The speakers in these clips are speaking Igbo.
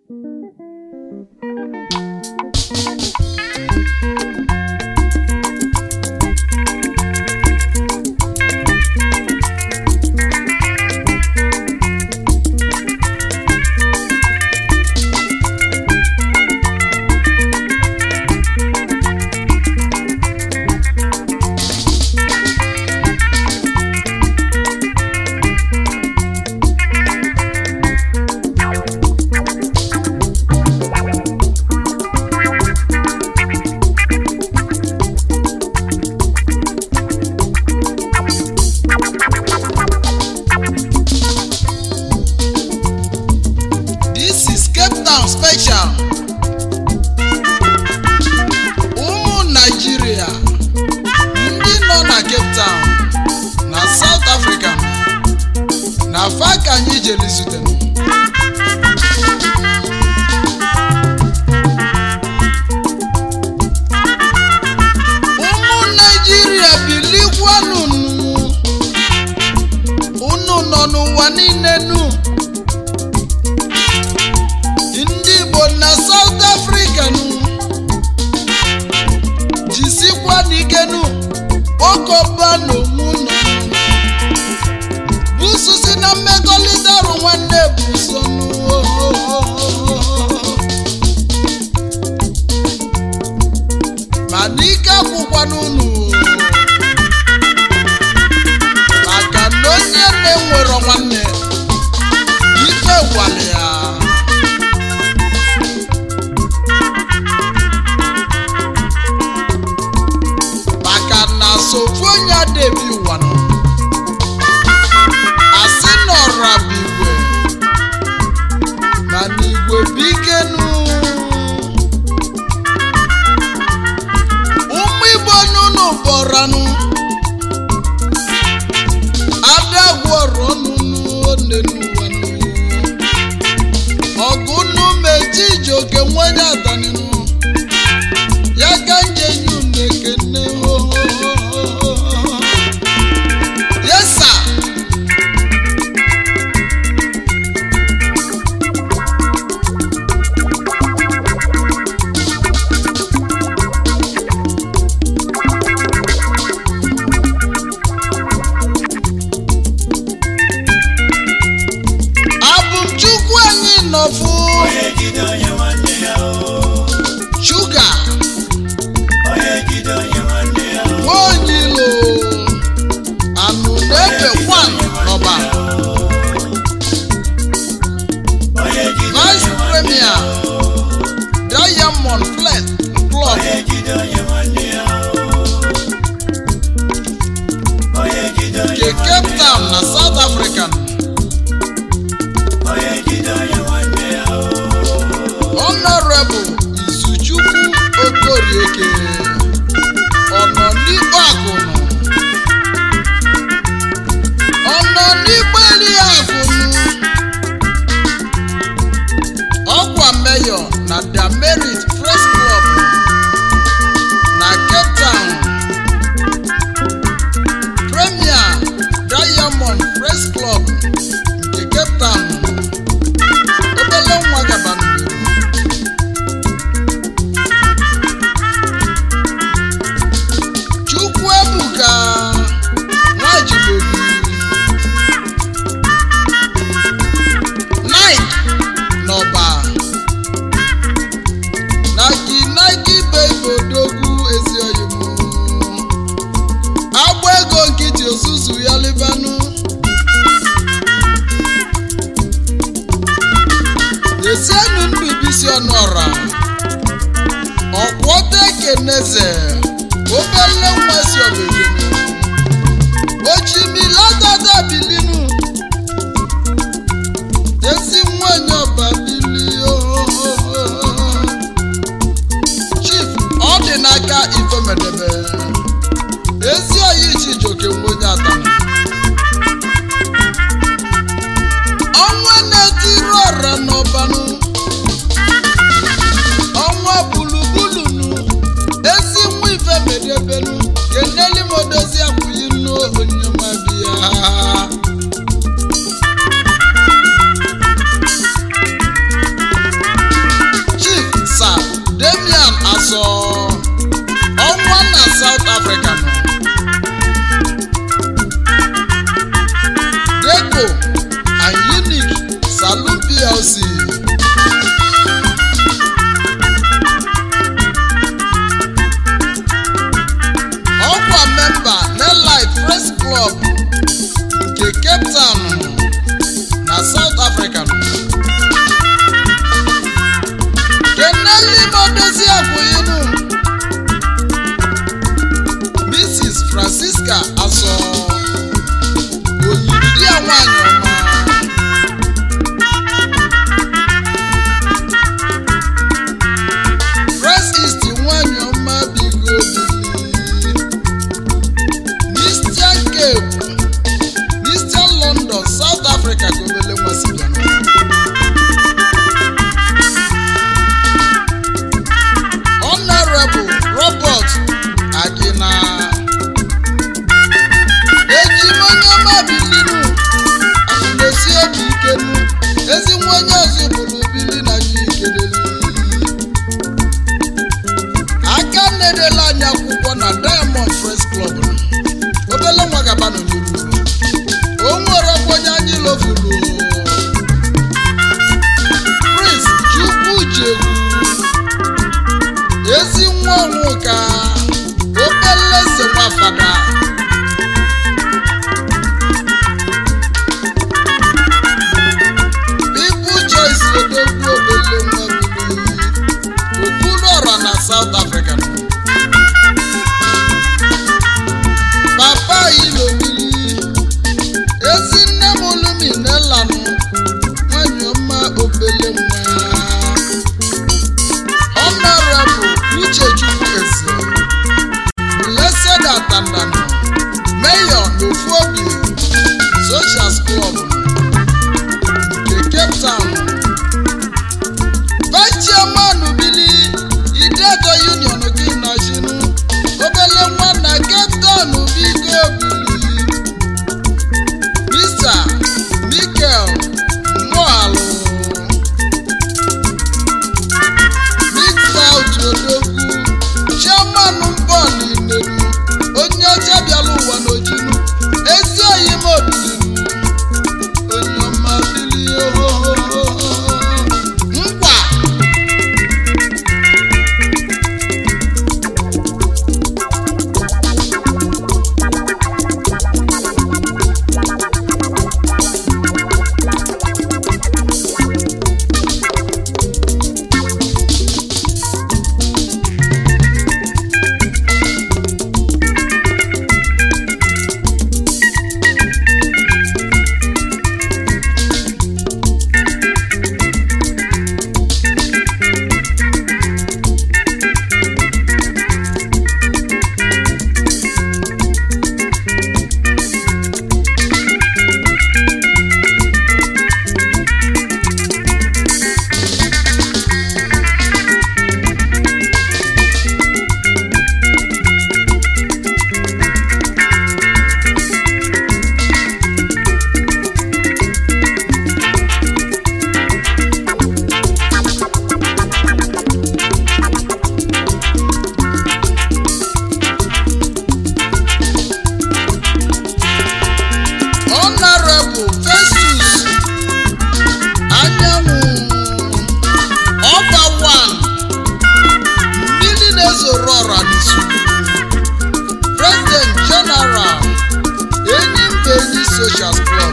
This is Cape Town special. Ụmụ Naịjirịa ndị nọ na Cape Town na South Africa na fa ka anyị jere zute ụmụ Naịjirịa bilikwanụ unu nọ n'ụwa niile nu ndị igbo na south africa nụ jisikwa n'ikenu okoba na onwu nọ bususi na mmekọrịta ọrụ nwanne bụ so nụ. ma n'ike akwụkwana unu maka na onye na-enwero nwanne ife gwara ya maka na sofu onye adebi ụwa nọ asị nọra bụ igwe mana igwe bụ ikenu ụmụ igbo n'ụlọ bọranụ adagwọrọ nụnụonenụwa ọgụ nnu meji iji oke nwenye adaninu ya ka njenye unu ekene yesa abụm chukwu anyị nọfụ onye jide onye nwanne ya o shuga onye jide onye nwanne ya o nwaonye ilo anụ na-efe kwan n'ọba onye jide vice premier diamond flet club onye jide onye nwanne ya o onye jide onye nke cape town na south africa onye jide onye nwanne ya o honorable izuchukwu okorieke ọnọ n'igbo akụnụ ọnọ n'igbo eli akụnụ ọkwa meyọ na damerit press club na cape town premier diamond press club nke cape town obele nwa gabanụ chukwuebuka nwajibobi nike n'ọba nagi nagi begodogwu ezioyimu agba ego nkịtị ozuzu ya libanụ esienu ndụ bisi ọnụọra ọkwọta ekeneze obele nwa si obelinu ochimiladada bilinu ezi nwanyị ọba bili chief ọ dị n'aka ifemedebe ezi oyi chijoke nwenye atana ọnwa na-etiri ọra n'ọbanụ ọnwa bulubulunu ezi nwa ifemedebenu keneli modozi akwụghị nnu onyemabiya nwa onye ọzọ bụrụ bili na anyị kelele aka na-edela anyị akwụkwọ na diamond press club obele nwa gaba nọ n'iru o nwere ọkwa onye anyị lovuru prince chukwu jegwu ezi nwa ọnwụ ka obele eze nwafada People choice odogwu obele nwa bili okwuluọra na South Africa papa ilobili ezi nne m oluminelanụ nwanyị ọma obele nwa honorable uchechukwu eze blessed atandanụ mayor n'ofuobi socials club nke cape town vice chairman bili idedo union gị nọchinu obele nwa na cape town biko bili mr michael mohalu big south odogwu chairman bọọlụ inelu onye ọcha bịara ụwa n'ojinu ezi oyi m obilinu onye ọma bili ohohoho nkwa honorable festus anyanwụ ọba wan mmiri na-ezoro ọra n'izu president general enyi mba enyi social club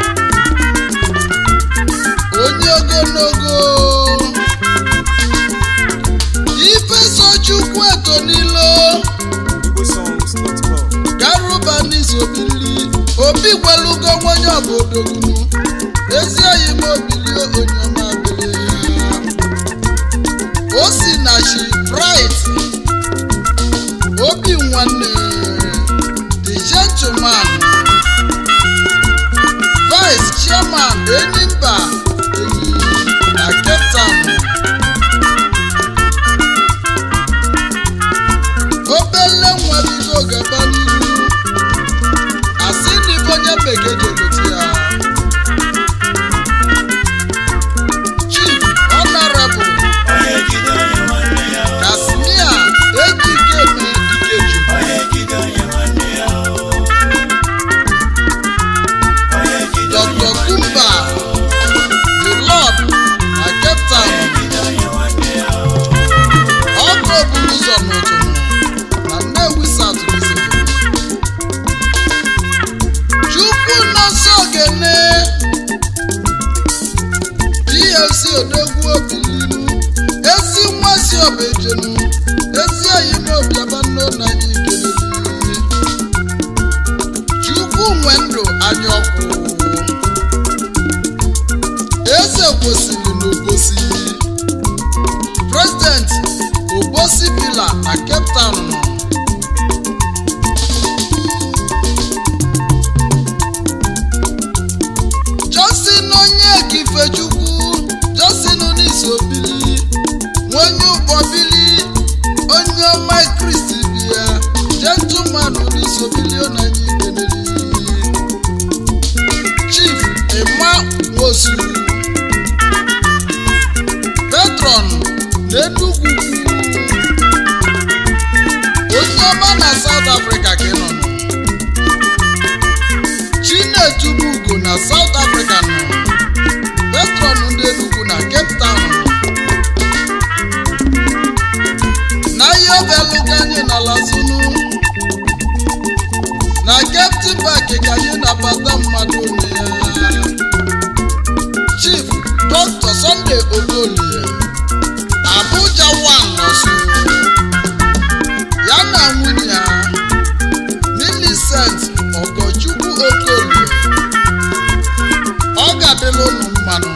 onye ogologo ifesochukwu etonilo igbosongs.com garuba n'isobili obi gwelugo nwenye obodogunu ezi oyi m obili onye ọma bili o si na shi bright obi nwanne the gentleman vice chairman enyimba enyi na cape town obele nwa bido gaba n'ihu asị ndị bụ onye bekee ji egote ya chief honorable onye jide onye nwanne ya o. kasmia ejike eme ikeju onye jide onye nwanne ya o. onye jide onye dr nwanne kumba ya o. the lord na cape town onye jide onye nwanne ya o. ọkụ okporo ụzọ n'ụtụtụ na nnewi south Mississippi. chukwu nọsọ ogene plc odogwu obililu ezi nwa si ọbejenu ezi oyime obiabanno na anyị keleli chukwu nwe ndụ anya ọkụ eze kwesịrị n'obosi president obosi bila na cape town nọ justin onye kifechukwu justin n'isobili nwenye ụgbọbili onye ọma kristi bịa gentleman n'isobili onanye ikeneli chief emma nwosu n'enugwu onye ọma na South Africa ka ị nọ nọ Chinedubugo na South Africa nọ petron ndị Enugu na Cape Town na ihe obelu ka anyị nala zunu na Captain Park ka anyị nabata mmadụ na ya Chief Dr. Sunday Ogolie Abuja one nọsụ ya na nwunye ya Millicent Ogochukwu Okolie ọ ga-adịla ụnụ mmanụ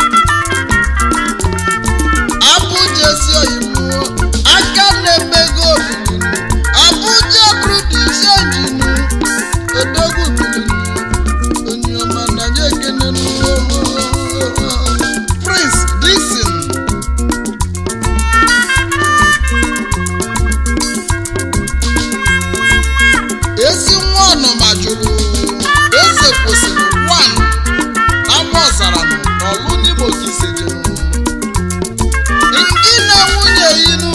Abuja esi oyibo aka na-emego obibi Abuja brudisi enjinu odogwu bilinu onye ọma na nye ekene Prince Dixon ezi nwa ọnụma jụrụ eze kwụsịrị wan ama ọzara n'ọlụ n'Imo ka isi jụrụ ndị na nwunye inu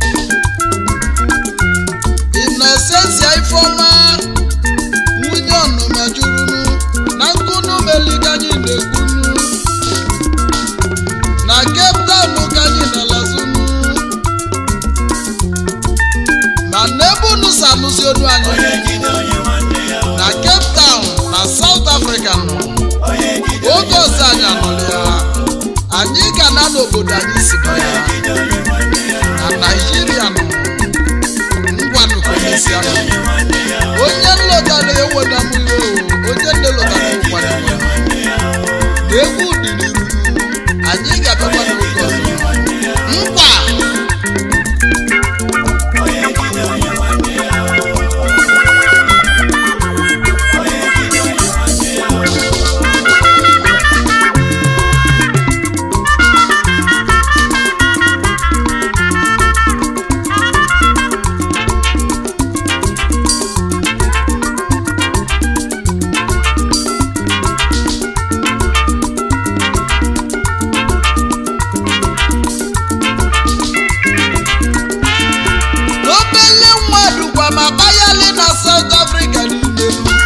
Innocentia Ifeọma nwunye ọnụma jụrụ na nkunu meliganyị na-ekwunu na Cape Town ka anyị na-alazunu ma n'ebe unu si anụzi onu anyị onye jide onye nwanne ya na Cape Town na South Africa nọ onye jide oge ọzọ anyị anọrọ ya anyị ga na n'obodo anyị si bịa ya jide onye nwanne ya na Naịjirịa nọ ngwanụ komesi anọ onye nwanne ya onye nlọtara eweda m iwe o onye nne lọtara ụkwara ya na egwu dị n'iru anyị ga-abịakwa n'oge ọzọ nkwa onye jide onye nwanne ya onye jide onye nwanne ya obele nwa dukwa ma bayali na South Africa niile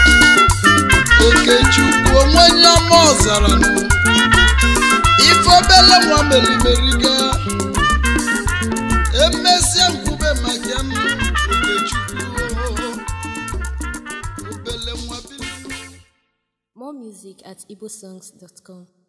Okechukwu onwe onye ọma ọzara nụ ife obele nwa merimeriga emesịa nkwube maka m Okechukwu obele nwa bili More music at igbosongs.com.